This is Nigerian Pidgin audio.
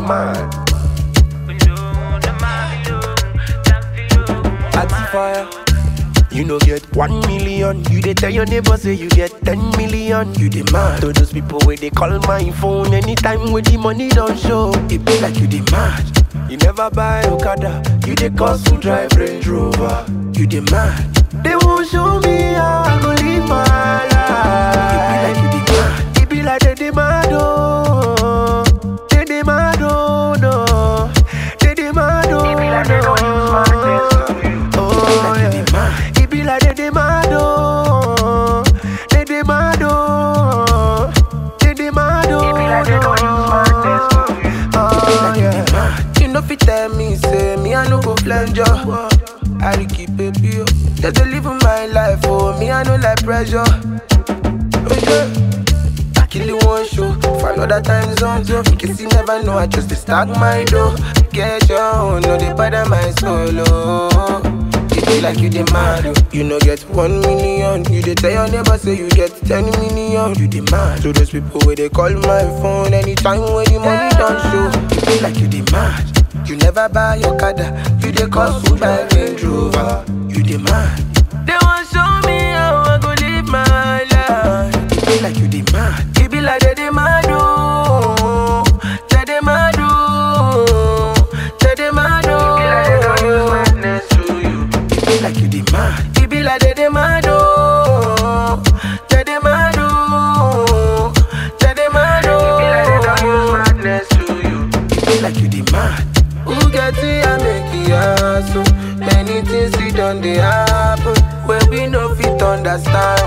mad. fire. You no get one million. You dey tell your neighbor say you get ten million. You demand to those people where they call my phone anytime when the money don't show. It be like you demand. You never buy Okada. You dey cost to drive Range Rover. You demand. They won't show me how I go live my life. It be like you demand. It be like they demand. Oh, they demand. Oh no, they demand. Oh It be like they don't use my test. Oh, yeah. It be like they demand, oh. They demand, oh. They demand, oh. It be like they don't use my test. Oh, yeah. You know, fit tell me, say, me, I no go flange you. I dey keep it pure. Just to live my life, oh. Me, I no like pressure. Oh, yeah. I kill you one show for another time zone too. In case you never know, I just dey stack my dough. Get your own, no they bother my solo. It be like you demand, oh. you no get one million. You dey tell your neighbor say you get ten million. You demand to those people where they call my phone anytime when the money don't show. It be like you demand. You never buy your kada, you dey cost to buy Range Rover. You demand. They want show me how I go live my life. It be like you demand. It be like they demand, oh. They demand, oh. They demand, It be like they don't use madness to you. It be like you demand. It be like they demand, oh. They demand, oh. They demand, It be like they don't use oh. madness to you. It be like you demand. Who get it and make it happen? Many things we done they happen. Where we no fit understand.